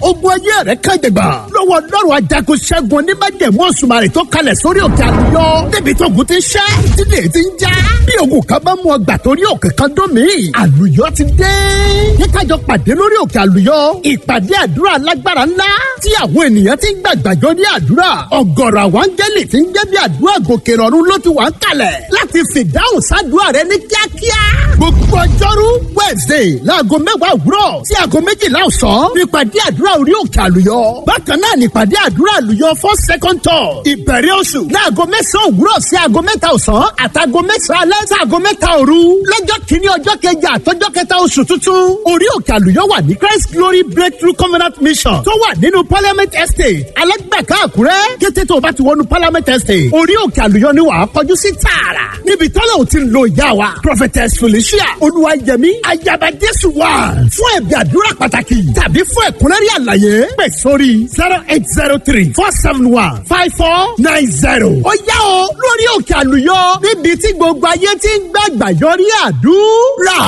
ogun ayé rẹ̀ kàjẹ̀gbà lọ́wọ́ ọlọ́run ajagun ṣẹ́gun onímọ̀jẹ̀mú òṣùmàrè tó kalẹ̀ sórí òkè àlùyọ débi tó ogun ti ń ṣẹ́ tílé ti ń já bí ogun kan bá mú ọgbà torí òkè kan dún mí àlùyọ ti dé kíkájọ pàdé lórí òkè àlùyọ ìpàdé àdúrà alágbára ńlá tí àwọn ènìyàn ti ń gbàgbàjọ ní àdúrà ọ̀gọ̀rọ̀ àwọn áńgẹ́lì ti ń jẹ́ bí àdúrà gòkè rọ̀rùn ló ti wà ń kalẹ̀ láti fìdáhùn sádùúrà rẹ ní kíákíá gbogbo ọjọ́rú wednesday láago mẹ́wàá òwúrọ̀ sí aago méjìlá ọ̀sán nípàdé àdúrà orí òkè àlùyọ bákan náà nípàdé àdúrà àlùyọ fún second tour ìbẹ̀rẹ̀ oṣù láago mẹ́sàn-án òwúrọ̀ sí aago mẹ́ta ọ̀sán àtàgo mẹ́sàn-án alẹ́ sí aago mẹ́ta òru lọ́jọ́ kìíní ọjọ́ kẹjà àtọ́jọ́ kẹta oṣù tuntun orí òkè àlùyọ wà ní christ glory breakthrough covenant mission tó wà nínú parliament estate alẹ́gbẹ̀ká àkúrẹ́ kété tó o bá ti wọnú parliament estate orí òkè àlùyọ ni wàá kọjú sí tààrà níbi tọ́lá ò ti lo ìyá wa prophetess felicia olúwayẹmí ayaba jésù wà fún ẹ̀bí àdúrà pàtàkì tàbí fún ẹ̀kúnrẹ́rì àlàyé pè sórí zero eight zero three four seven one five four nine zero. ó yá o lórí òkè àlùyọ níbi tí gbogbo ayé ti ń gbàgbà yọrí àdúrà.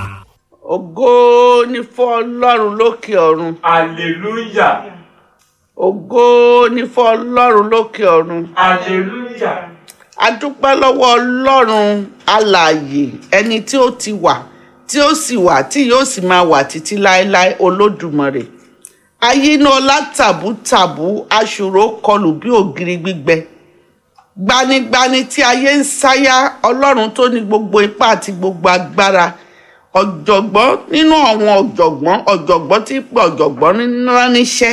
ògo ni fún ọlọ́run lókè ọ̀run Hallelujah. ògo ni fún ọlọ́run lókè ọ̀run Hallelujah. a dúpẹ́ lọ́wọ́ ọlọ́run alààyè ẹni tí ó ti wà tí ó sì wà tí yóò sì máa wà títí láéláé olódùmarè ayínáọlá tàbútàbú aṣòro kọlù bí ògiri gbígbẹ gbanigbani tí ayé ń sáyà ọlọ́run tó ní gbogbo ipá àti gbogbo agbára ọ̀jọ̀gbọ́n nínú àwọn ọ̀jọ̀gbọ́n ọ̀jọ̀gbọ́n tí pé ọ̀jọ̀gbọ́n rán níṣẹ́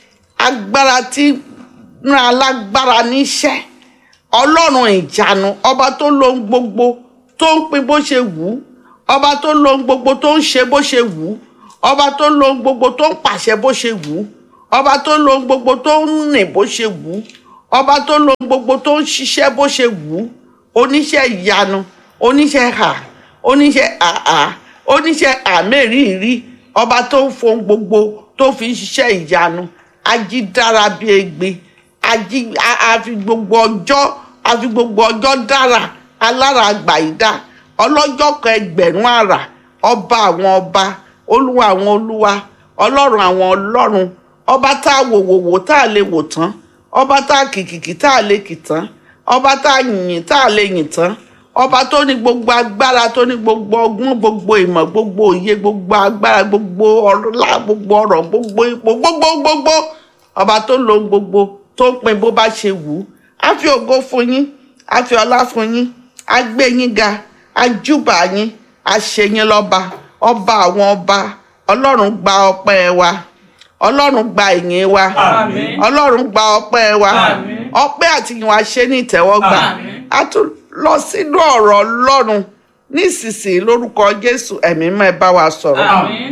agbára tí rán alágbára níṣẹ́ ọlọ́run ìjánu ọba tó lohun gbogbo tó ń pín bó ṣe wù ú ọba tó lohun gbogbo tó ń ṣe bó ṣe wù ú ọba tó lohun gbogbo tó ń pàṣẹ bó ṣe wù ú ọba tó lohun gbogbo tó ń rìn bó ṣe wù ú ọba tó lohun gbogbo tó ń ṣiṣẹ́ bó ṣe wù ú oníṣẹ́ ìyanu oníṣẹ́ hà oníṣẹ́ àhà oníṣẹ́ àmẹ́rìírí ọba tó ń fohun gbogbo tó fi ń ṣiṣẹ́ ìyanu ajídára bíi egbe ají a- a fi gbogbo ọjọ́ a fi gbogbo ọjọ́ dára alára àgbàyídá ọlọ́jọ́ kan ẹgbẹ̀rún àrà ọba àwọn ọba olúwa àwọn olúwa ọlọ́run àwọn ọlọ́run ọba tá a wò wò wò tá a lè wò tán ọba tá a kìkìkì tá a lè kì tán ọba tá a yìn tá a lè yìn tán ọba tó ní gbogbo agbára tó ní gbogbo ọgbọ́n gbogbo ìmọ̀ gbogbo òye gbogbo agbára gbogbo ọlá gbogbo ọrọ̀ gbogbo ipò gbogbo gbogbo ọba tó lo ohun gbogbo tó ń pin bó bá ṣe wù ú á fi ògo fún yín á fi ọlá fún yín á gbé yín ga á júbà yín á ṣe yín lọ́ba ọba àwọn ọba ọlọ́run gba ọpẹ́ wa ọlọ́run gba ìyìn wa Àmín. ọlọ́run gba ọpẹ́ wa Àmín. ọpẹ́ àti ìyìn wa ṣe ní ìtẹ́wọ́gbà Àmín. a tún lọ sínú ọ̀rọ̀ ọlọ́run nísinsìnyí lórúkọ jésù ẹ̀mí mọ́ ẹ bá wa sọ̀rọ̀ Àmín.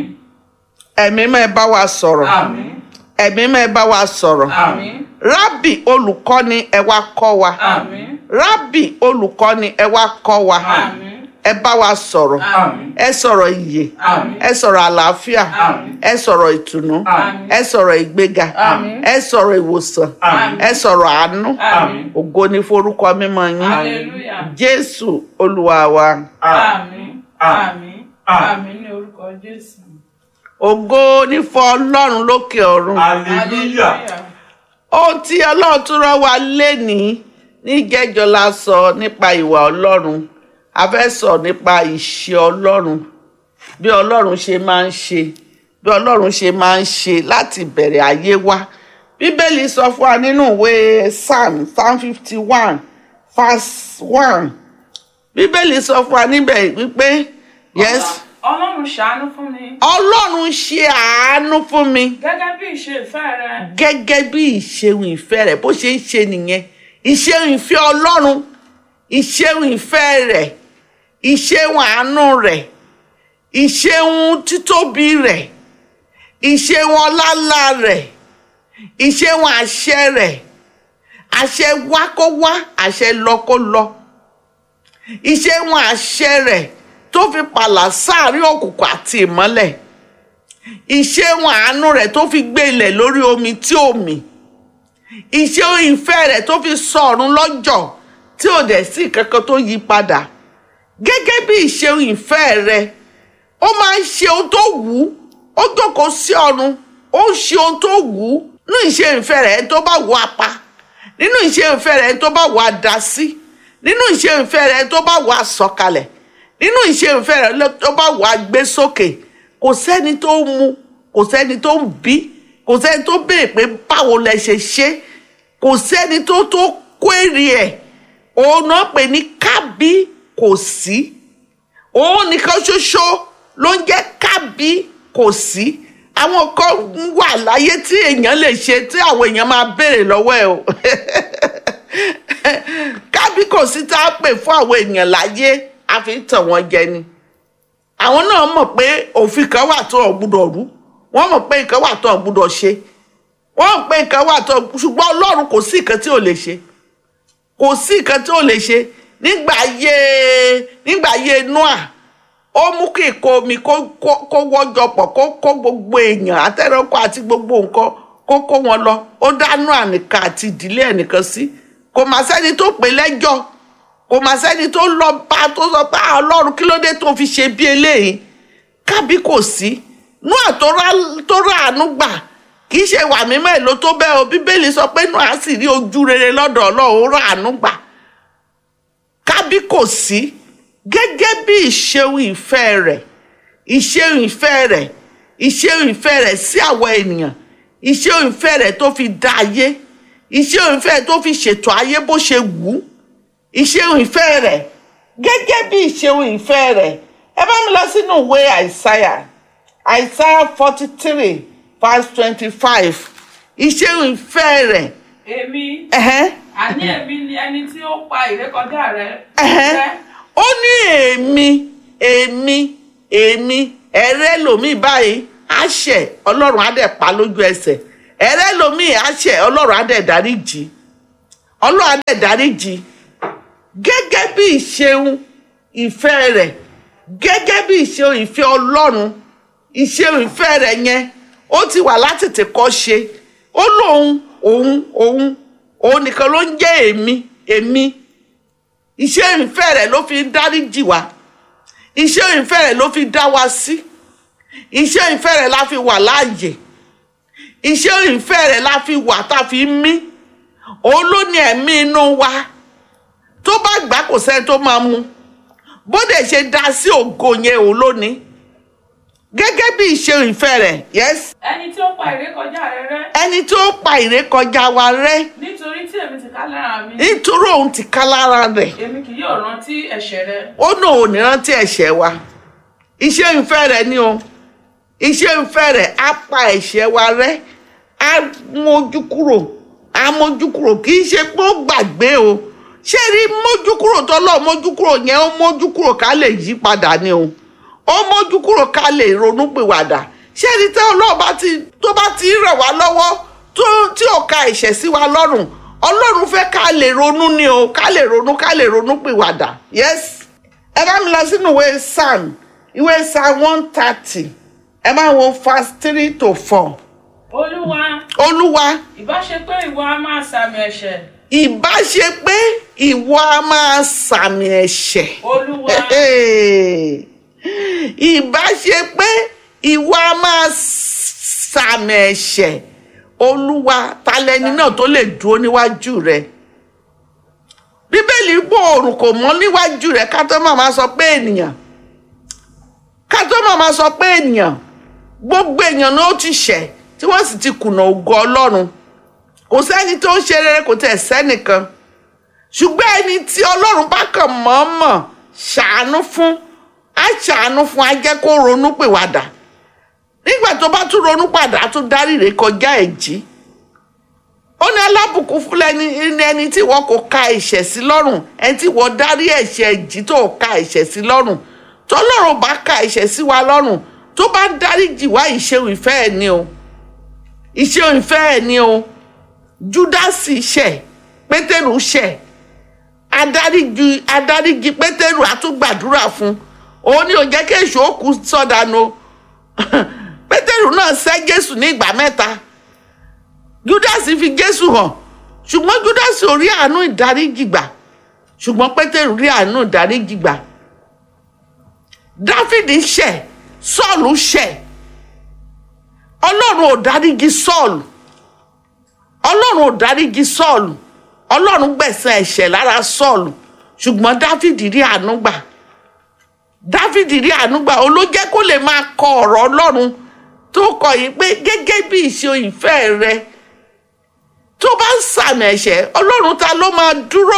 ẹ̀mí mọ́ ẹ bá wa sọ̀rọ̀ Àmín. ẹ̀mí mọ́ ẹ bá wa sọ̀rọ̀ Àmín. rábì olùkọ́ni ẹ wá kọ́ wa Àmín. rábì olùkọ́ni ẹ wá kọ́ wa Àmín. ẹ bá wa sọ̀rọ̀ Àmín. ẹ sọ̀rọ̀ ìyè Àmín. ẹ sọ̀rọ̀ àlàáfíà Àmín. ẹ sọ̀rọ̀ ìtùnú Àmín. ẹ sọ̀rọ̀ ìgbéga Àmín. ẹ sọ̀rọ̀ ìwòsàn Àmín. ẹ sọ̀rọ̀ àánú Àmín. ògo ni forúkọ mímọ́ yín Hallelujah. jésù olúwa wa Àmín. Àmín. Àmín ní orúkọ Jésù. ògo ni fún ọlọ́run lókè ọ̀run Hallelujah. ohun tí ọlọ́run tún rán wa lénìí níjẹ́jọ́ la sọ nípa ìwà ọlọ́run a fẹ́ sọ nípa ìṣe ọlọ́run bí ọlọ́run ṣe máa ń ṣe bí ọlọ́run ṣe máa ń ṣe láti bẹ̀rẹ̀ ayé wa bíbélì sọ fún wa nínú ìwé psalm psalm fifty one verse one bíbélì sọ fún wa níbẹ̀ wípé yes Ọlọ́run ṣàánú fún mi ọlọ́run ṣe àánú fún mi gẹ́gẹ́ bí ìṣe ìfẹ́ rẹ. gẹ́gẹ́ bí ìṣeun ìfẹ́ rẹ̀ bó ṣe ń ṣe nìyẹn ìṣeun ìfẹ́ ọlọ́run ìṣeun ìfẹ́ rẹ̀ ìṣeun àánú rẹ̀ ìṣeun títóbi rẹ̀ ìṣeun ọláńlá rẹ̀ ìṣeun àṣẹ rẹ̀ àṣẹ wá kó wá àṣẹ lọ kó lọ ìṣeun àṣẹ rẹ̀ tó fi pààlà sáàrin òkùnkùn àti ìmọ́lẹ̀ ìṣeun àánú rẹ̀ tó fi gbé ilẹ̀ lórí omi tí ò mì ìṣeun ìfẹ́ rẹ̀ tó fi sọ ọ̀run lọ́jọ́ tí ò dẹ̀ sí kankan tó yí padà gẹ́gẹ́ bí ìṣeun ìfẹ́ rẹ̀ ó máa ń ṣe ohun tó wù ú ó jókòó sí ọ̀run ó ó ń ṣe ohun tó wù ú nínú ìṣe ìfẹ́ rẹ̀ ẹni tó bá wù á pa nínú ìṣe ìfẹ́ rẹ̀ ẹni tó bá wù á dá sí nínú ìṣe ìfẹ́ rẹ̀ ẹni tó bá wù á sọ̀kalẹ̀ nínú ìṣe ìfẹ́ rẹ̀ ẹni tó bá wù á gbé sókè kò sẹ́ni tó ń mu kò sẹ́ni tó ń bí kò sẹ́ni tó béèrè pé báwo lẹ ṣe ṣe kò sẹ́ni tó tó kwérì ẹ̀ òun náà pè ní kábí kò sí òun nìkan ṣoṣo ló ń jẹ́ kábí kò sí àwọn kan wà láyé tí èèyàn lè ṣe tí àwọn èèyàn máa béèrè lọ́wọ́ ẹ̀ o kábí kò sí tá a pè fún àwọn èèyàn láyé a fi ń tàn wọ́n jẹ ni àwọn náà mọ̀ pé òfin kan wà tó ọ̀ gbúdọ̀ rú wọ́n mọ̀ pé nǹkan wà tó ọ̀ gbúdọ̀ ṣe wọ́n mọ̀ pé nǹkan wà tó ṣùgbọ́n ọlọ́run kò sí nǹkan tí ò lè ṣe kò sí nǹkan tí ò lè ṣe nígbà ayé nígbà ayé noah ó mú kí ìkó omi kó kó kó wọ́jọ pọ̀ kó kó gbogbo èèyàn àtẹ̀rẹ́kọ́ àti gbogbo nǹkan kó kó wọn lọ ó dá noah nìkan àti ìdílé ẹ̀ nìkan sí kò má sẹ́ni tó pè lẹ́jọ́ kò má sẹ́ni tó lọ bá tó sọ pé "Ah, ọlọ́run kí ló dé tó fi ṣe bí eléyìí kábí kò sí noah tó rà tó rà àánú gbà kì í ṣe wà mímọ́ èlò tó bẹ́ẹ̀ o bíbélì sọ pé noah sì rí ojú rere lọ́dọ̀ ọlọ́run ó rà àánú gbà kábí kò sí gẹ́gẹ́ bí ìṣeun ìfẹ́ rẹ̀ ìṣeun ìfẹ́ rẹ̀ ìṣeun ìfẹ́ rẹ̀ sí àwọn ènìyàn ìṣeun ìfẹ́ rẹ̀ tó fi dá ayé ìṣeun ìfẹ́ rẹ̀ tó fi ṣètò ayé bó ṣe wù ú ìṣeun ìfẹ́ rẹ̀ gẹ́gẹ́ bí ìṣeun ìfẹ́ rẹ̀ ẹ bá mi lọ sínú ìwé àìsáyà àìsáyà forty three verse twenty five ìṣeun ìfẹ́ rẹ̀ èmi ẹ̀hẹ́n àní èmi ni ẹni tí ó pa ìrékọjá rẹ ẹ̀hẹ́n rẹ́ ó ní èmi èmi èmi ẹ̀rẹ́ lomi báyìí àṣẹ ọlọ́run á dẹ̀ pa lójú ẹsẹ̀ ẹ̀rẹ́ lomi àṣẹ ọlọ́run á dẹ̀ dáríjì ọlọ́run á dẹ̀ dáríjì gẹ́gẹ́ bí ìṣeun ìfẹ́ rẹ̀ gẹ́gẹ́ bí ìṣeun ìfẹ́ ọlọ́run ìṣeun ìfẹ́ rẹ̀ yẹn ó ti wà látètè kọ́ ṣe ó lóun òun òun òun nìkan ló ń jẹ́ èmi èmi iṣẹ́ ìfẹ́ rẹ̀ ló fi ń dáríjì wá iṣẹ́ ìfẹ́ rẹ̀ ló fi dá wa sí iṣẹ́ ìfẹ́ rẹ̀ la fi wà láàyè iṣẹ́ ìfẹ́ rẹ̀ la fi wà tá a fi ń mí òun ló ní ẹ̀mí inú wa tó bá gbà kò sẹ́ni tó máa mu bó dẹ̀ ṣe dá sí ògo yẹn òun ló ní gẹ́gẹ́ bí iṣẹ́ ìfẹ́ rẹ̀ yes ẹni tí ó pa ìrékọjá rẹ rẹ́ ẹni tó pa ìrékọjá wa rẹ́ nítorí tí èmi ti ká lára mi nítorí òun ti ká lára rẹ̀ èmi kì yóò rántí ẹ̀ṣẹ̀ rẹ ó náà ò ní rántí ẹ̀ṣẹ̀ wa iṣẹ́ ìfẹ́ rẹ̀ ni o iṣẹ́ ìfẹ́ rẹ̀ á pa ẹ̀ṣẹ̀ wa rẹ́ á mójú kúrò á mójú kúrò kì í ṣe pé ó gbàgbé o ṣé rí mójú kúrò tọ́lọ́ mójú kúrò yẹn ó mójú kúrò ká lè yí padà ni o ó mójú kúrò ká lè ronú pìwàdà ṣé rí tẹ́ ọlọ́run bá ti tó bá ti ràn wá lọ́wọ́ tó tí ò ka ẹ̀ṣẹ̀ sí wa lọ́rùn ọlọ́run fẹ́ ká lè ronú ni o ká lè ronú ká lè ronú pìwàdà yes ẹ bá mi lọ sínú ìwé psalm ìwé psalm one thirty ẹ máa wo verse three to four olúwa olúwa ìbá ṣe pé ìwọ a máa sàmì ẹ̀ṣẹ̀ ìbá ṣe pé ìwọ a máa sàmì ẹ̀ṣẹ̀ olúwa ìbá ṣe pé ìwọ a máa sàmì ẹ̀ṣẹ̀ olúwa talẹni náà tó lè dúró níwájú rẹ bíbélì gbọ́ òrùn kò mọ́ níwájú rẹ ká tó máa sọ pé ènìyàn ká tó máa sọ pé ènìyàn gbogbo èèyàn náà ó ti ṣẹ̀ tí wọ́n sì ti kùnà ògo ọlọ́run kò sẹ́ni tó ń ṣe rere kò tẹ̀ sẹ́nìkan ṣùgbọ́n ẹni tí ọlọ́run bá kàn mọ̀ọ́mọ̀ ṣàánú fún á ṣàánú fún á jẹ́ kó ronú pìwàdà nígbà tó bá tún ronú padà á tún dárí rẹ̀ kọjá ẹ̀jí ó ní alábùkún fún ẹni ẹni tí wọn kò ka ẹ̀ṣẹ̀ sí lọ́rùn ẹni tí wọ́n dárí ẹ̀ṣẹ̀ ẹ̀jí tó ka ẹ̀ṣẹ̀ sí lọ́rùn tọ́lọ́run bá ka ẹ̀ṣẹ̀ sí wa lọ́rùn tó bá dáríjì wá ìṣeun ìfẹ́ ẹ̀ ni o ìṣeun ìfẹ́ ẹ̀ ni o júdásì ṣẹ̀ pétérù ṣẹ̀ adáríjì adáríjì pétérù àtúgbàdúrà fún òun ni ò jẹ́ kí èṣù ó kú sọ́dànù pétérù náà sẹ́ jésù ní ìgbà mẹ́ta júdásì fi jésù hàn ṣùgbọ́n júdásì ò rí àánú ìdáríjì gbà ṣùgbọ́n pétérù rí àánú ìdáríjì gbà dáfídì ṣẹ̀ sọ́ọ̀lù ṣẹ̀ ọlọ́run ò dárígi sọ́ọ̀lù ọlọ́run ò dárígi sọ́ọ̀lù ọlọ́run gbẹ̀sẹ̀ ẹ̀ṣẹ̀ lára sọ́ọ̀lù ṣùgbọ́n dáfídì rí àánú gbà dáfídì rí àánú gbà ó ló jẹ́ kó lè máa kọ ọ̀rọ̀ ọlọ́run tó kọ yìí pé gẹ́gẹ́ bí ìṣe ìfẹ́ rẹ tó bá ń sàmì ẹ̀ṣẹ̀ ọlọ́run ta ló máa dúró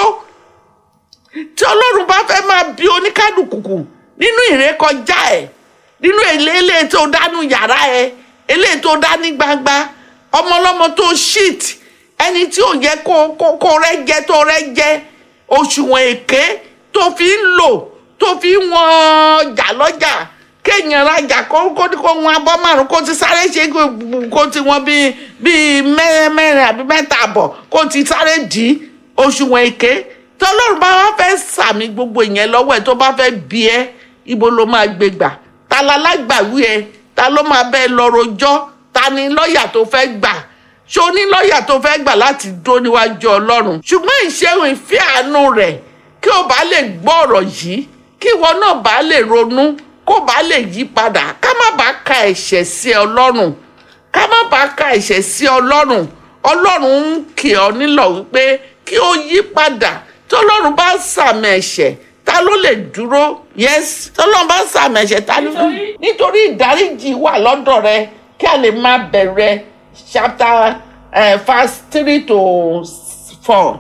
tí ọlọ́run bá fẹ́ máa bí oníkálukú nínú ìrékọjá ẹ̀ nínú eléyìí tó dánú yàrá ẹ̀ eléyìí tó dá ní gbangba ọmọlọ́mọ tó shit ẹni tí ò yẹ kó kó kó rẹ jẹ tó rẹ jẹ òṣùwọ̀n èké tó fi ń lò tó fi ń wọn ọjà lọ́jà kéèyàn rajà kó kó kó wọn abọ́ márùn kó ti sáré ṣe kó ti wọn bíi bíi mẹ́rin mẹ́rin àbí mẹ́ta àbọ̀ kó ti sáré dì í òṣùwọ̀n èké tọ́lọ́run bá wá fẹ́ sàmì gbogbo ìyẹn lọ́wọ́ ẹ̀ tó bá fẹ́ bí ẹ ibo ló máa gbé gbà ta la lágbàwí ẹ ta ló máa bẹ́ẹ̀ lọ rojọ́ ta ni lọ́ọ̀yà tó fẹ́ gbà ṣé o ní lọ́ọ̀yà tó fẹ́ gbà láti dó níwájú ọlọ́run ṣùgbọ́n ìṣeun ìfẹ́ àánú rẹ̀ kí o bá lè gbọ́ ọ̀rọ̀ yìí kí ìwọ náà bá lè ronú kó bá lè yí padà ká má bàa ka ẹ̀ṣẹ̀ sí ọlọ́run ká má bàa ka ẹ̀ṣẹ̀ sí ọlọ́run ọlọ́run ń kì ọ́ nílọ̀ wípé kí o yí padà tọ́lọ́run bá sàmì ẹ̀ṣẹ̀ ta ló lè dúró yes tọ́lọ́run bá sàmì ẹ̀ṣẹ̀ ta ló Nítorí- nítorí ìdáríjì wà lọ́dọ̀ rẹ kí a lè máa bẹ̀rẹ̀ chapter uh, verse three to four.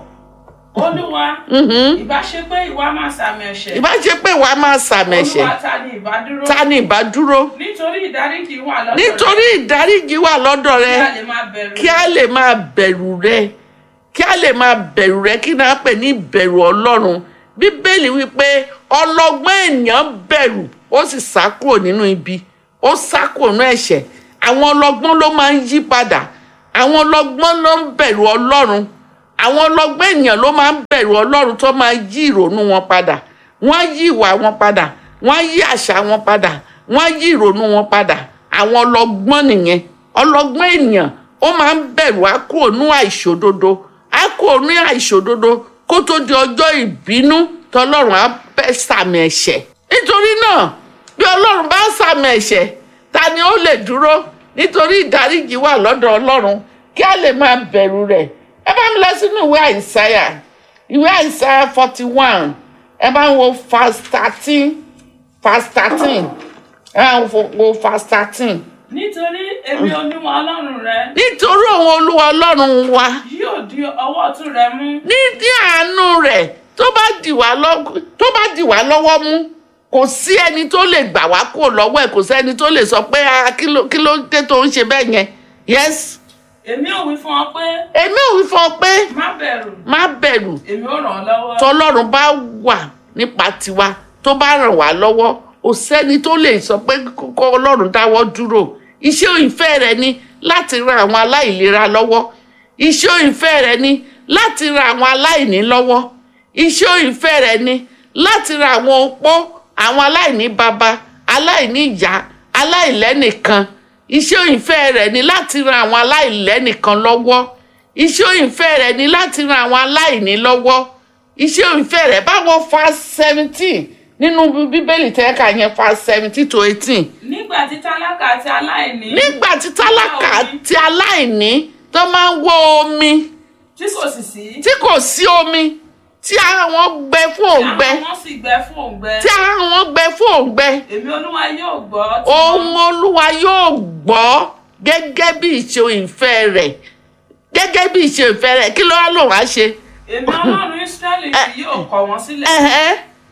olúwa ìbá ṣe pé ìwà máa sàmì ẹ̀ṣẹ̀ ìbá ṣe pé wàá máa sàmì ẹ̀ṣẹ̀ olúwa ta ni ìbá dúró ta ni ìbá dúró nítorí ìdáríjì wà lọ́dọ̀ nítorí ìdáríjì wà lọ́dọ̀ rẹ rẹ kí a lè máa bẹ̀rù kí a lè máa bẹ̀rù rẹ kí a lè máa bẹ̀rù rẹ kí náà pè ní ìbẹ̀rù ọlọ́run bíbélì wípé ọlọ́gbọ́n ènìyàn bẹ̀rù ó sì sá kúrò nínú ibi ó sá kúrò nínú ẹ̀ṣẹ̀ àwọn ọlọ́gbọ́n ló máa ń yí padà àwọn ọlọ́gbọ́n ló ń bẹ̀rù ọlọ́run àwọn ọlọ́gbọ́n ènìyàn ló máa ń bẹ̀rù ọlọ́run tó máa yí ìrònú wọn padà wọ́n á yí ìwà wọn padà wọ́n á yí àṣà wọn padà wọ́n á yí ìrònú wọn padà àwọn ọlọ́gbọ́n nìyẹn ọlọ́gbọ́n ènìyàn ó máa ń bẹ̀rù á kúrò ní àìṣòdodo á kúrò ní àìṣòdodo kó tó di ọjọ́ ìbínú tọlọ́run á bẹ́ sàmì ẹ̀ṣẹ̀ nítorí náà bí ọlọ́run bá sàmì ẹ̀ṣẹ̀ ta ni ó lè dúró nítorí ìdáríjì wà lọ́dọ̀ ọlọ́run kí a lè máa bẹ̀rù rẹ̀ ẹ bá mi lọ sínú ìwé àìsáyà ìwé àìsáyà forty one ẹ bá ń wo verse thirteen verse thirteen ẹ bá ń wo verse thirteen nítorí èmi olúwa ọlọ́run rẹ nítorí òun olúwa ọlọ́run wa yóò di ọwọ́ ọ̀tún rẹ mú ní ní àánú rẹ̀ tó bá dì wá lọ́- tó bá dì wá lọ́wọ́ mú kò sí ẹni tó lè gbà wá kúrò lọ́wọ́ ẹ̀ kò sẹ́ni tó lè sọ pé "Ah, kí ló kí ló dé tó ń ṣe bẹ́ẹ̀ yẹn yes èmi ò wí fún ọ pé èmi ò wí fún ọ pé má bẹ̀rù má bẹ̀rù èmi ò ràn ọ́ lọ́wọ́ tọlọ́run bá wà nípa tiwa tó bá ràn wá lọ́wọ́ kò sẹ́ni tó lè sọ pé kó ọlọ́run dáwọ́ dúró iṣẹ́ ìfẹ́ rẹ ni láti ran àwọn aláìlera lọ́wọ́ iṣẹ́ ìfẹ́ rẹ ni láti ran àwọn aláìní lọ́wọ́ iṣẹ́ ìfẹ́ rẹ ni láti ran àwọn opó àwọn aláìní baba aláìní ìyá aláìlẹ́nìkan iṣẹ́ ìfẹ́ rẹ ni láti ran àwọn aláìlẹ́nìkan lọ́wọ́ iṣẹ́ ìfẹ́ rẹ ni láti ran àwọn aláìní lọ́wọ́ iṣẹ́ ìfẹ́ rẹ̀ báwo fa seventeen nínú bíbélì tẹ́ka yẹn fa seventeen to eighteen nígbà tí tálákà àti aláìní nígbà tí tálákà àti aláìní tó máa ń wọ omi tí kò sì sí tí kò sí omi tí àwọn gbẹ fún òǹgbẹ àwọn wọn sì gbẹ fún òǹgbẹ tí àwọn gbẹ fún òǹgbẹ èmi olúwa yóò gbọ́ tí ohun wọ́n- olúwa yóò gbọ́ gẹ́gẹ́ bí ìṣe ìfẹ́ rẹ̀ gẹ́gẹ́ bí ìṣe ìfẹ́ rẹ̀ kí ló wá lò wá ṣe èmi ọlọ́run israẹli kì yóò kọ̀ wọ́n sílẹ̀ ẹ̀hẹ́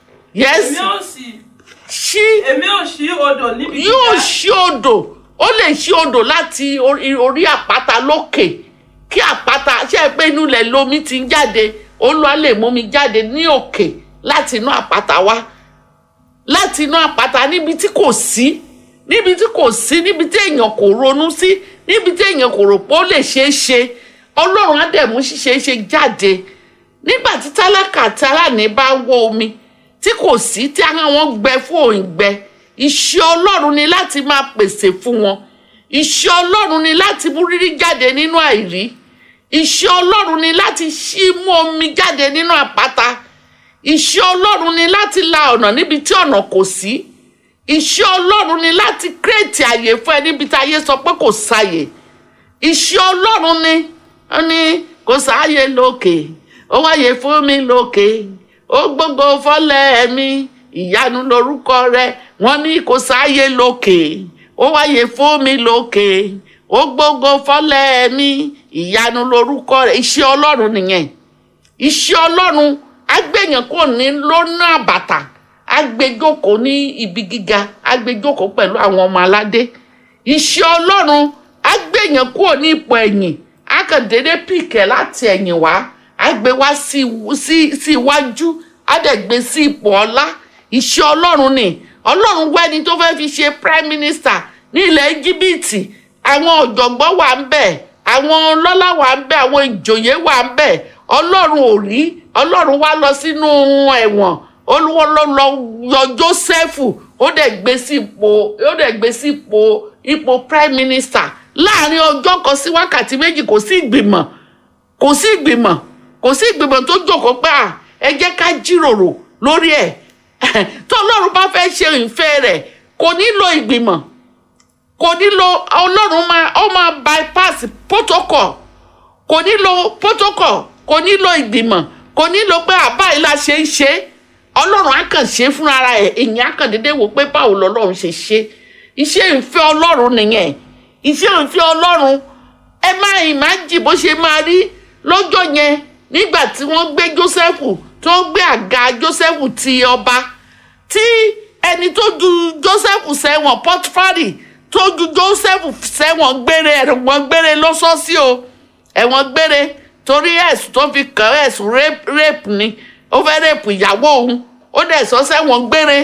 yes èmi ò sì ṣí èmi ò ṣí odò níbi yóò gíga ṣí odò ó lè ṣí odò láti orí orí àpáta lókè kí àpáta ṣe é pé inú ilẹ̀ lomi ti ń jáde olúwa lè mú mi jáde ní òkè láti inú àpáta wá láti inú àpáta níbi tí kò sí níbi tí kò sí níbi tí èèyàn kò ronú sí níbi tí èèyàn kò rò pé ó lè ṣeé ṣe ọlọ́run á dẹ̀ mú ṣíṣe ṣe jáde nígbà tí tálákà àti aláàní bá ń wọ omi tí kò sí tí ara wọn gbẹ fún òǹgbẹ iṣẹ́ ọlọ́run ni láti máa pèsè fún wọn iṣẹ́ ọlọ́run ni láti mú rírí jáde nínú àìrí iṣẹ́ ọlọ́run ni láti ṣí mú omi jáde nínú àpáta iṣẹ́ ọlọ́run ni láti la ọ̀nà níbi tí ọ̀nà kò sí iṣẹ́ ọlọ́run ni láti kírètì àyè fún ẹ níbi tí ayé sọ pé kò sáyè iṣẹ́ ọlọ́run ni ó ní kò sáyè lókè ó wáyé fún mi lókè ó gbogbo fọ́lẹ̀ mi ìyanu lorúkọ rẹ̀ wọ́n ní kò sáyè lókè ó wáyé fún mi lókè ó gbogbo fọ́lẹ̀ mi ìyanu lorúkọ rẹ̀ iṣẹ́ ọlọ́run nìyẹn iṣẹ́ ọlọ́run agbẹ̀yàn kò ní lọ́nà àbàtà agbẹjọ́kọ̀ ní ibi gíga agbẹjọ́kọ̀ pẹ̀lú àwọn ọmọ aládé iṣẹ́ ọlọ́run agbẹ̀yàn kò ní ipò ẹ̀yìn akàndédé pìkẹ́ láti ẹ̀yìn wá agbé wá sí sí sí iwájú adẹ̀gbé sí ipò ọlá iṣẹ́ ọlọ́run ni ọlọ́run wẹ́ni tó fẹ́ fi ṣe prime minister ní ilẹ̀ íjíbítì àwọn ọ̀jọ̀gbọ́n wà ń bẹ̀ àwọn ọlọ́lá wà ń bẹ̀ àwọn ìjòyè wà ń bẹ̀ ọlọ́run ò rí ọlọ́run wá lọ sínú ẹ̀wọ̀n olúwo ló lọ yọ jósẹ́fù ó dẹ̀ gbé sí ipò ó dẹ̀ gbé sí ipò ipò prime minister láàrin ọjọ́ kan sí wákàtí méjì kò sí ìgbìmọ̀ kò sí ìgbìmọ̀ kò sí ìgbìmọ̀ tó jókòó pé à ẹ jẹ́ ká jíròrò lórí ẹ̀ tó ọlọ́run bá fẹ́ ṣe ìfẹ́ rẹ̀ kò nílò ìgbìmọ̀ kò nílò ọlọ́run máa ó máa bypass protocol kò nílò protocol kò nílò ìgbìmọ̀ kò nílò pé àbá ìlà ṣe ń ṣe ọlọ́run á kàn ṣe fúnra ẹ̀ èyàn á kàn déédéé wò pé báwo lọ́lọ́run ṣe ṣe iṣẹ́ ìfẹ́ ọlọ́run nìyẹn iṣẹ́ ìfẹ́ ọlọ́run ẹ máa ìmájì bó ṣe máa rí lọ́jọ́ yẹn nígbà tí wọ́n gbé Jósẹ́fù tó gbé àga Jósẹ́fù ti ọba tí ẹni tó ju Jósẹ́fù sẹ́wọ̀n Pọ́tífárì tó ju Jósẹ́fù sẹ́wọ̀n gbére ẹ̀wọ̀n gbére lọ́sọ́sí o ẹ̀wọ̀n gbére torí ẹ̀sùn tó fi kàn án ẹ̀sùn rape ni ó fẹ́ rape ìyàwó òun ó dẹ̀ sọ sẹ́wọ̀n gbére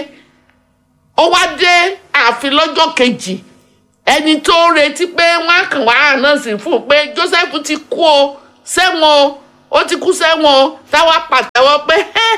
ó wá dé ààfin lọ́jọ́ kejì ẹni tó ń retí pé wọ́n á kàn wá àná sí fún un pé Joseph ti kú o sẹ́wọ̀n o ó ti kú sẹ́wọ̀n o táwa pàtẹ́wọ́ pé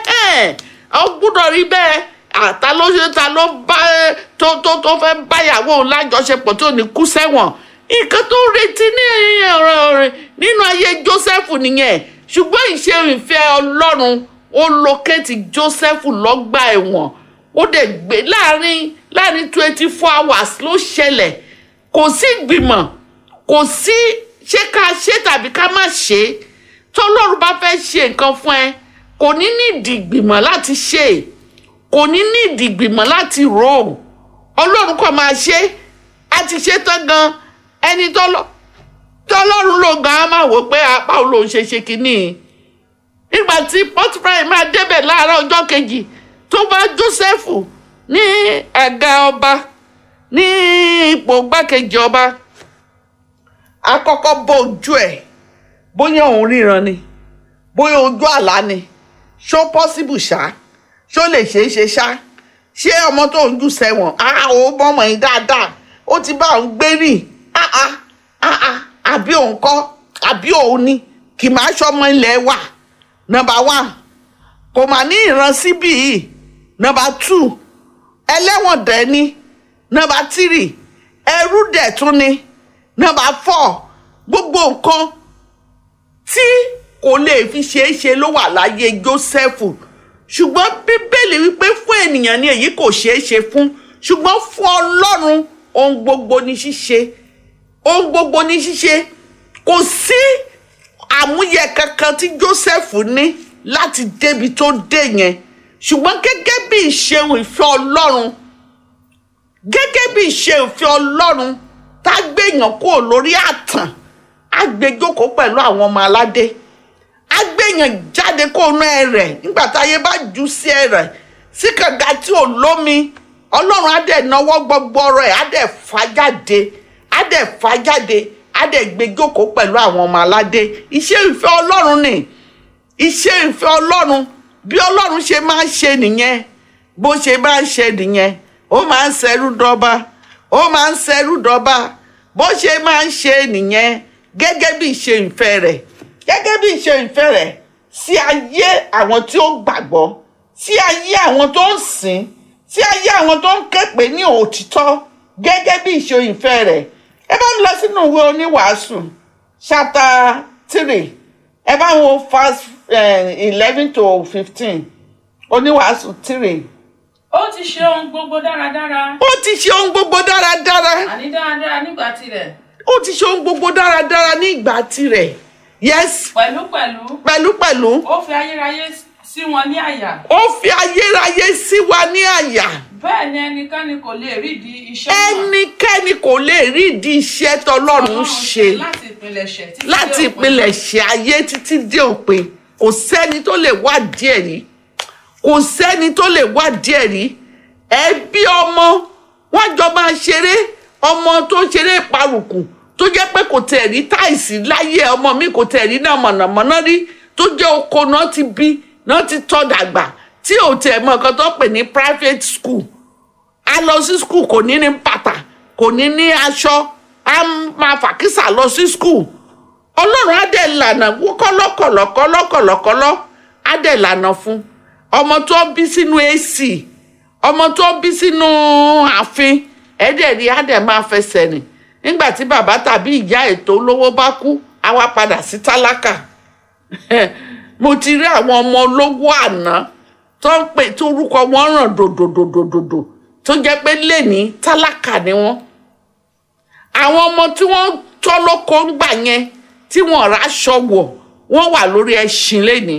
ó gbúdọ̀ rí bẹ́ẹ̀ àtà ló ṣe ta ló bá tó tó tó fẹ́ báyàwó òun lájọṣepọ̀ tó ní kú sẹ́wọ̀n nǹkan tó ń retí ní ọ̀rọ̀ rẹ̀ nínú ayé Joseph nìyẹn ṣùgbọ́n ìṣe ìfẹ́ Ọlọ́run ó lókèétì Joseph lọ́gbà ẹ̀wọ̀n ó dẹ̀ gbé láàrin láàrin twenty four hours ló ṣẹlẹ̀ kò sí ìgbìmọ̀ kò sí ṣé ká ṣe tàbí ká má ṣe tọ́lọ́run bá fẹ́ ṣe nǹkan fún ẹ kò ní ní ìdìgbìmọ̀ láti ṣe kò ní ní ìdìgbìmọ̀ láti rò ó Ọlọ́run kò máa ṣe á ti ṣe tán gan ẹni tọ́lọ́run ló gan á máa wò pé apá òun lòún ṣe ṣe kínní nígbà tí Pọ́tífárì máa débẹ̀ láàárọ̀ ọjọ́ kejì tó bá Jósẹ́fù ní àga ọba ní ipò gbákejì ọba àkọ́kọ́ bọ ojú ẹ̀ bóyá òun ríran ni bóyá ojú àlá ni ṣó pọ́síbù ṣá ṣó lè ṣeé ṣe ṣá ṣé ọmọ tó ń jù sẹ́wọ̀n á ò bọ́mọ yín dáadáa ó ti bá òun gbé rìn áá áá àbí òun kọ́ àbí òun ni kì máa ṣọmọ ilẹ̀ wà nọ́mbà one kò mà ní ìran síbí yìí nọ́mbà two ẹlẹ́wọ̀n dẹ̀ ni nọ́mbà three ẹrú dẹ̀ tún ni nọ́mbà four gbogbo nǹkan tí kò lè fi ṣeé ṣe ló wà láyé Jósẹ́fù ṣùgbọ́n bíbélì wípé fún ènìyàn ni èyí kò ṣeé ṣe fún ṣùgbọ́n fún Ọlọ́run ohun gbogbo ní ṣíṣe ohun gbogbo ní ṣíṣe kò sí àmúyẹ kankan tí Jósẹ́fù ní láti débi tó dé yẹn ṣùgbọ́n gẹ́gẹ́ bí ìṣeun ìfẹ́ Ọlọ́run gẹ́gẹ́ bí ìṣe ìfẹ́ Ọlọ́run tá a gbèyàn kúrò lórí àtàn á gbé jókòó pẹ̀lú àwọn ọmọ aládé á gbèyàn jáde kó nú ẹ rẹ̀ nígbà táyé bá jù sí ẹ rẹ̀ sí kànga tí ò lómi Ọlọ́run á dẹ̀ náwó gbogbo ọ̀rọ̀ ẹ̀ á dẹ̀ fà jáde á dẹ̀ fà jáde á dẹ̀ gbé jókòó pẹ̀lú àwọn ọmọ aládé iṣẹ́ ìfẹ́ Ọlọ́run ni iṣẹ́ ìfẹ́ Ọlọ́run bí Ọlọ́run ṣe máa ń ṣe nìyẹn bó ṣe máa ń ṣe nìyẹn ó máa ń ṣẹrú dọ́ba ó máa ń ṣẹrú dọ́ba bó ṣe máa ń ṣe nìyẹn gẹ́gẹ́ bí ìṣe ìfẹ́ rẹ̀ gẹ́gẹ́ bí ìṣe ìfẹ́ rẹ̀ sí ayé àwọn tí ó gbàgbọ́ sí ayé àwọn tó ń sìn sí ayé àwọn tó ń képe ní òtítọ́ gẹ́gẹ́ bí ìṣe ìfẹ́ rẹ̀ ẹ bá ń lọ sínú ìwé oníwàásù chapter three ẹ bá wo verse eleven to fifteen oníwàásù three ó ti ṣe ohun gbogbo dáradára ó ti ṣe ohun gbogbo dáradára àní dáradára nígbà tirẹ̀ ó ti ṣe ohun gbogbo dáradára ní ìgbà tirẹ̀ yes pẹ̀lúpẹ̀lú pẹ̀lúpẹ̀lú ó fi ayérayé sí wọn ní àyà ó fi ayérayé sí wa ní àyà bẹ́ẹ̀ ni ẹnikẹ́ni kò lè rídìí iṣẹ́ náà ẹnikẹ́ni kò lè rí ìdí iṣẹ́ tọlọ́run Ọlọ́run ṣe láti ìpilẹ̀ṣẹ̀ títí dé láti òpin. ìpilẹ̀ṣẹ̀ ayé títí dé òpin kò sẹ́ni tó lè wá díẹ̀ rí kò sẹ́ni tó lè wá díẹ̀ rí ẹbí ọmọ wọn jọ máa ṣeré ọmọ tó ń ṣeré ìparùkù tó jẹ́ pé kò tẹ̀ rí táìsì láyé ọmọ mi kò tẹ̀ rí náà mọ̀nàmọ́ná rí tó jẹ́ oko náà ti bí náà ti tọ́ dàgbà tí ò tẹ̀ mọ́ nǹkan tó pè ní private school a lọ sí skul kò ní ní bàtà kò ní ní aṣọ a máa fàkísà lọ sí skul ọlọ́run á dẹ̀ lànà kọ́lọ́kọ̀lọ́kọ́lọ́kọ̀lọ́ á dẹ̀ lànà fún ọmọ tó bí sínú ac ọmọ tó bí sínú ààfin ẹ̀ẹ́dẹ̀ rí á dẹ̀ máa fẹsẹ̀ rìn nígbà tí bàbá tàbí ìyá ètò olówó bá kú á wá padà sí tálákà mo ti rí àwọn ọmọ olówó àná tó ń pè tó orúkọ wọn ràn dòdòdòdòdò tó jẹ́ pé lẹ́ni tálákà ni wọ́n àwọn ọmọ tí wọ́n tọ́ lóko ń gbà yẹn tí wọ́n ráṣọ wọ̀ wọ́n wà lórí ẹṣin lẹ́ni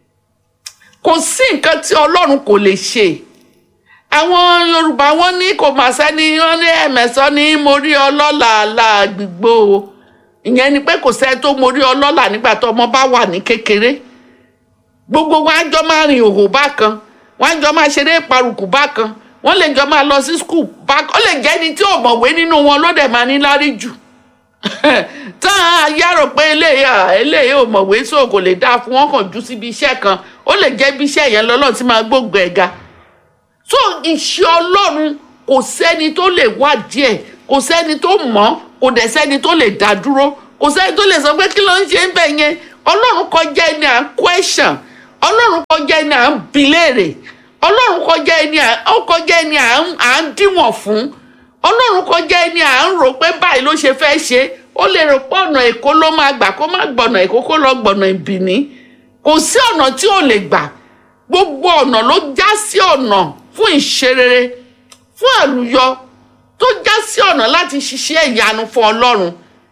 kò sí nǹkan tí ọlọ́run kò lè ṣe àwọn yorùbá wọn ní kò mà sẹ́ni wọn ní ẹ̀mẹ̀sán ní mo rí ọlọ́lá làgbìgbò ìyẹn ni pé kò sẹ́ni tó mo rí ọlọ́lá nígbà tó ọmọ bá wà ní kékeré gbogbo wọn á jọ máa rìn òhò bákan wọn á jọ máa ṣeré ìparùkù bákan wọn lè jọ máa lọ sí skul bákan ó lè jẹ́ ẹni tí ò mọ̀wé nínú wọn ló dẹ̀ máa ní lárí jù tá a yárò pé eléyìí à eléyìí ò mọ̀wé so kò lè dáa fún wọn kàn jù síbi iṣẹ́ kan ó lè jẹ́ ibi iṣẹ́ yẹn lọ́lọ́ tí máa gbógun ẹ̀ ga so iṣẹ́ ọlọ́run kò sẹ́ni tó lè wádìí ẹ̀ kò sẹ́ni tó mọ̀ kò dẹ̀ sẹ́ni tó lè dá dúró kò sẹ́ni tó lè sọ pé kí ló ń ṣe ń bẹ̀ yẹn ọlọ́run kọjá ẹni à ń question ọlọ́run kọjá ẹni à ń bi léèrè ọlọ́run kọjá ẹni à ó kọjá ẹni à ń à ń díwọ̀n fún ọlọ́run kọjá ẹni à ń rò pé báyìí ló ṣe fẹ́ ṣe ó lè rò pé ọ̀nà èkó ló máa gbà kó má gbọ̀nà èkó kó lọ gbọ̀nà ìbìní kò sí ọ̀nà tí ò lè gbà gbogbo ọ̀nà ló já sí ọ̀nà fún ìṣerere fún àlùyọ tó já sí ọ̀nà láti ṣiṣẹ́ ìyanu fún ọlọ́run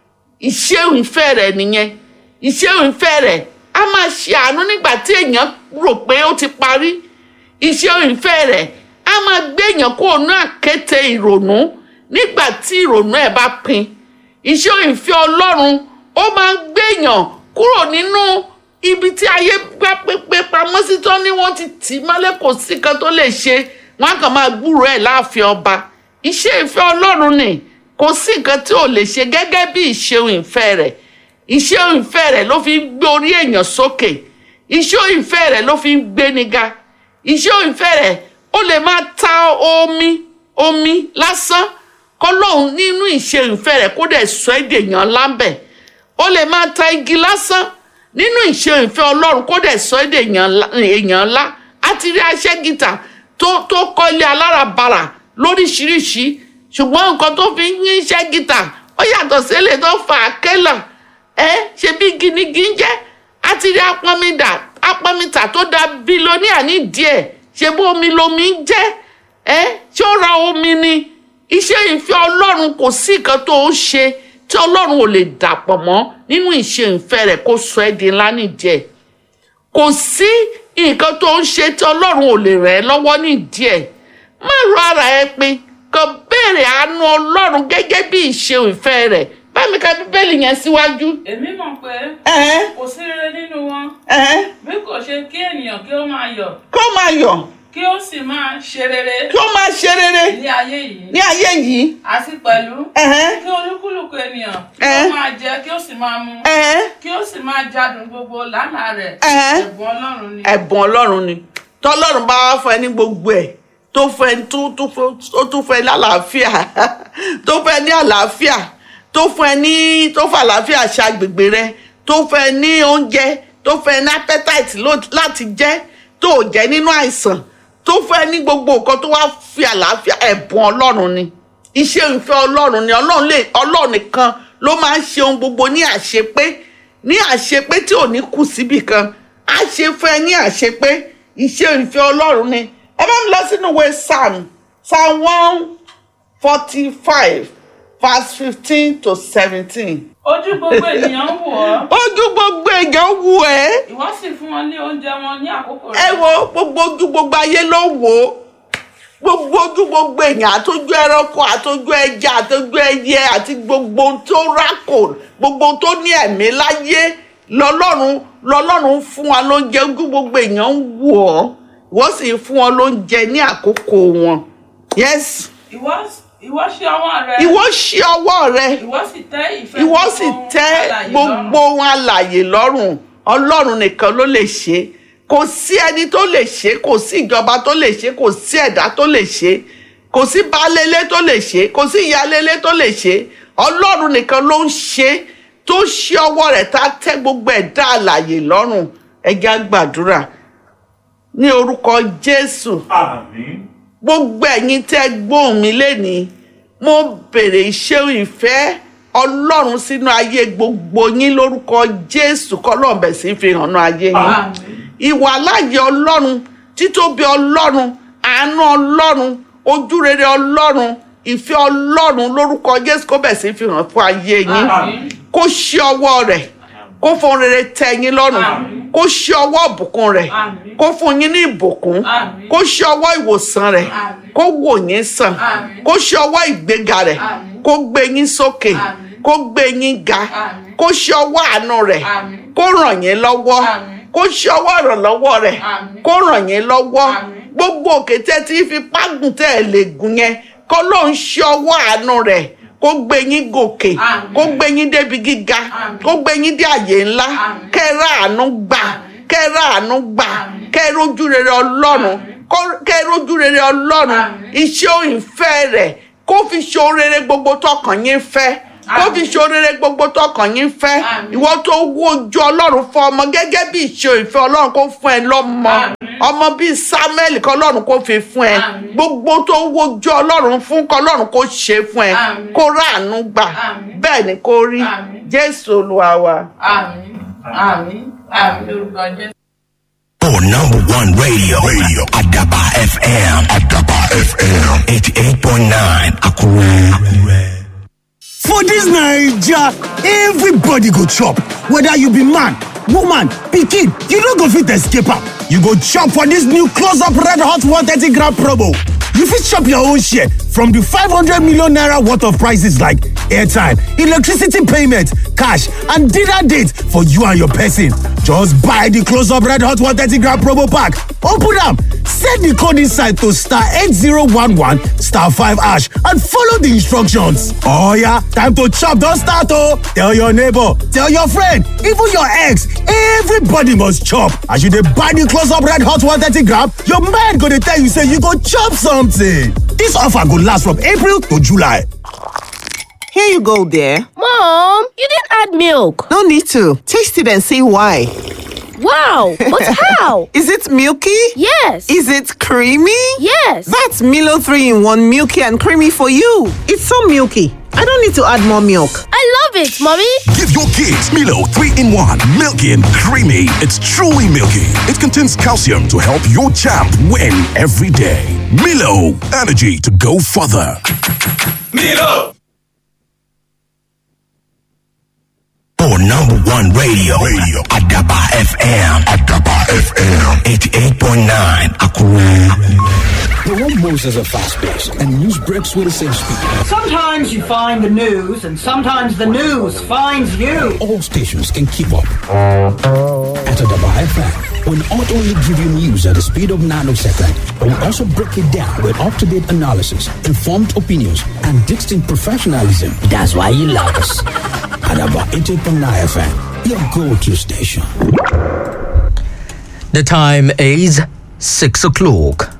ìṣeun ìfẹ́ rẹ̀ nìyẹn ìṣeun ìfẹ́ rẹ̀ a máa ṣe àánú nígbà tí èèyàn rò pé ó ti parí ìṣeun ìfẹ́ rẹ̀ a máa gbé èèyàn kó o ná àkéte ìrònú nígbà tí ìrònú ẹ̀ bá pin ìṣeun ìfẹ́ ọlọ́run ó máa ń gbé èèyàn kúrò nínú ibi tí ayé gbá pépé pamọ́ sí tó ní wọ́n ti tì í mọ́lẹ̀ kò sí kan tó lè ṣe wọ́n á kàn máa gbúrò ẹ̀ láàfin ọba iṣẹ́ ìfẹ́ ọlọ́run ni kò sí nǹkan tí ò lè ṣe gẹ́gẹ́ bí ìṣeun ìfẹ́ rẹ̀ iṣẹ́ ìfẹ́ rẹ̀ ló fi ń gbé orí èèyàn sókè iṣẹ́ ìfẹ́ rẹ̀ ló fi ń gbéni ga iṣẹ́ ìfẹ́ rẹ̀ ó lè máa ta omi omi lásán kọ́lọ́hún nínú iṣẹ́ ìfẹ́ rẹ̀ kó dẹ̀ sọ èdè èèyàn lábẹ́ ó lè máa ta igi lásán nínú iṣẹ́ ìfẹ́ ọlọ́run kó dẹ̀ sọ èdè èèyàn ńlá á ti rí aṣẹ́gìtà tó tó kọ́ ilé alárabàrà lóríṣiríṣi ṣùgbọ́n nǹkan tó fi ń yín ṣẹ́gìtà ó yàtọ̀ sílẹ̀ tó fà á kẹ́là ẹ ṣe bí ginigi ń jẹ́ á ti rí apọ́nmidà apọ́nmìtà tó da bílíọ̀nìà ní díẹ̀ ṣe bó omi lomi ń jẹ́ ẹ ṣé ó ra omi ni iṣẹ́ ìfẹ́ ọlọ́run kò sí nǹkan tó ń ṣe tí ọlọ́run ò lè dàpọ̀ mọ́ nínú ìṣe ìfẹ́ rẹ̀ kó sọ ẹ́ di ńlá nídìí ẹ̀ kò sí nǹkan tó ń ṣe tí ọlọ́run ò lè rẹ̀ ẹ́ lọ́wọ́ nídìí ẹ̀ má rọ ara ẹ pin kàn béèrè àánú ọlọ́run gẹ́gẹ́ bí ìṣe ìfẹ́ rẹ̀ bámi ka bíbélì yẹn síwájú. èmi mọ̀ pé ẹ̀hẹ́n kò sí rere nínú wọn ẹ̀hẹ́n bí kò ṣe kí ènìyàn kí ó máa yọ̀ kó máa yọ̀ kí ó sì máa ṣe rere kí ó máa ṣe rere ní ayé yìí ní ayé yìí. àti pẹ̀lú ẹ̀hẹ́n kí olúkúlùkù ènìyàn kí Eh. ó máa jẹ kí ó sì máa mu ẹ̀hẹ́n kí ó sì máa jádùn gbogbo lánàá rẹ̀ ẹ̀hẹ́n. ẹ̀bùn ọlọ́run ni. ẹ̀bùn ọlọ́run ni tọ́lọ́run bá wá fún ẹ ní gbogbo ẹ̀ tó fẹ́ tó tó fẹ́ tó tún fẹ́ lálàáfíà tó fẹ́ ní àlàáfíà tó fún ẹ ní tó fẹ́ àlàáfíà ṣe agbègbè rẹ tó fẹ́ ní oúnjẹ tó fẹ́ ní appetite ló- láti jẹ tó ò jẹ nínú àìsàn tó fẹ́ ní gbogbo nǹkan tó wá fi àlàáfíà ẹ̀bùn ọlọ́run ni iṣẹ́ ìfẹ́ ọlọ́run ni ọlọ́run lè ọlọ́run nìkan ló máa ń ṣe ohun gbogbo ní àṣepé ní àṣepé tí ò ní kù síbì kan á ṣe fún ẹ ní àṣepé iṣẹ́ ìfẹ́ ọlọ́run ni ẹ bá mi lọ sínú ìwé psalm psalm one forty five verse fifteen to seventeen. ojú gbogbo ènìyàn ń wò ọ́ ojú gbogbo èèyàn wù ẹ́ ìwọ sì fún wọn ní oúnjẹ wọn ní àkókò ẹ rẹ̀ wo gbogbo ojú gbogbo ayé ló wò ó gbogbo ojú gbogbo èèyàn àtọjú ẹranko àtọjú ẹja àtọjú ẹyẹ àti gbogbo ohun tó rákò gbogbo ohun tó ní ẹ̀mí láyé lọ́lọ́run lọ́lọ́run fún wa lóúnjẹ ojú gbogbo èèyàn ń wò ọ́ ìwọ sì fún wọn lóúnjẹ ní àkókò wọn yes ìwọ ìwọ ṣe ọwọ́ rẹ̀ ìwọ ṣí ọwọ́ rẹ ìwọ sì tẹ́ ìfẹ́ ìwọ gbogbo sì ohun tẹ́ alààyè gbogbo lọ́rùn. ohun alàyè lọ́rùn ọlọ́run nìkan ló lè ṣe kò sí ẹni tó lè ṣe kò sí ìjọba tó lè ṣe kò sí ẹ̀dá tó lè ṣe kò sí baálélé tó lè ṣe kò sí ìyálélé tó lè ṣe ọlọ́run nìkan ló ń ṣe tó ṣí ọwọ́ rẹ̀ tá a tẹ́ gbogbo ẹ̀dá alàyè lọ́rùn ẹja gbàdúrà ní orúkọ jésù Àmín. gbogbo ẹ̀yin tẹ́ gbóhùn mi lénìí mo bèrè iṣẹ́ ìfẹ́ ọlọ́run sínú ayé gbogbo yín lórúkọ jésù kọ́lọ́ọ̀bẹ̀ sí fi hàn ní ayé yín Àmín. ìwà láàyè ọlọ́run títóbi ọlọ́run àánú ọlọ́run ojúrere ọlọ́run ìfẹ́ ọlọ́run lórúkọ jésù kó bẹ̀ sí fi hàn fún ayé yín Àmín. kó ṣí ọwọ́ rẹ̀ kó fún rere tẹ́ yín lọ́rùn Àmín. kó ṣí ọwọ́ ìbùkún rẹ̀ Àmín. kó fún yín ní ìbùkún Àmín. kó ṣí ọwọ́ ìwòsàn rẹ̀ Àmín. kó wò yín sàn Àmín. kó ṣí ọwọ́ ìgbéga rẹ̀ Àmín. kó gbé yín sókè Àmín. kó gbé yín ga Àmín. kó ṣí ọwọ́ àánú rẹ̀ Àmín. kó ràn yín lọ́wọ́ Àmín. kó ṣí ọwọ́ ìrànlọ́wọ́ rẹ̀ Àmín. kó ràn yín lọ́wọ́ Àmín. gbogbo òkè tẹ́ tí fi págùn tẹ́ ẹ̀ lè gùn yẹn kó ló ń ṣí ọwọ́ àánú rẹ̀ kó gbé yín gòkè Àmín. kó gbé yín débi gíga Àmín. kó gbé yín dé àyè ńlá Àmín. kẹ́ ẹ rà àánú gbà Àmín. kẹ́ ẹ rà àánú gbà Àmín. kẹ́ ẹ rójú rere ọlọ́run Àmín. kó- kẹ́ ẹ rójú rere ọlọ́run Àmín. iṣẹ́ òyìnfẹ́ rẹ̀ kó fi ṣe orere gbogbo tọkàn yín fẹ́ kó fi Àmín. ṣe orere gbogbo tọkàn yín fẹ́ Àmín. ìwọ tó wojú ọlọ́run fún ọmọ gẹ́gẹ́ bí ìṣe ìfẹ́ ọlọ́run kó fún ẹ lọ́mọ Àmín. ọmọ bíi samuel kọ́ ọlọ́run kó fi fún ẹ Àmín. gbogbo tó wojú ọlọ́run fún kọ́ ọlọ́run kó ṣe fún ẹ Àmín. kó ráàánú gbà Àmín. bẹ́ẹ̀ ni kó rí Àmín. jésù olúwa wa. Àmín. Àmín. Àmín lórúkọ Jésù. For number one radio, radio Adaba FM, Adaba FM, 88.9 Akure. Akure. For dis Naija, everybody go chop, whether you be man, woman, pikin, you no go fit escape am. You go chop for dis new close up red hot 130 gram promo. You fit chop your own share from di 500 million naira worth of prices like airtime, electricity payment, cash and dinner date for you and your person. Just buy di close up red hot 130 gram promo pack, open am, set di code inside to star 8011 star 5 hash and follow di instructions. Oh yeah, time to chop don start oh! Tell your neighbor, tell your friend, even your ex, everybody must chop. As you dey buy di close up red hot 130 gram, your mind go dey tell you say you go chop something. Dis offer go last from April to July. Here you go, dear. Mom, you didn't add milk. No need to. Taste it and see why. Wow, but how? Is it milky? Yes. Is it creamy? yes. That's Milo 3 in 1 milky and creamy for you. It's so milky. I don't need to add more milk. I love it, Mommy. Give your kids Milo 3 in 1, milky and creamy. It's truly milky. It contains calcium to help your champ win every day. Milo, energy to go further. Milo. For number one radio, radio Adaba FM, Adaba FM, 88.9 Akure. The world moves at a fast pace, and news breaks with the same speed. Sometimes you find the news, and sometimes the news finds you. All stations can keep up. At Adaba FM, we'll not only give you news at the speed of nanosecond, but we'll also break it down with up-to-date analysis, informed opinions, and distinct professionalism. That's why you love us. Adaba 88.9 FM, your go-to station. The time is 6 o'clock.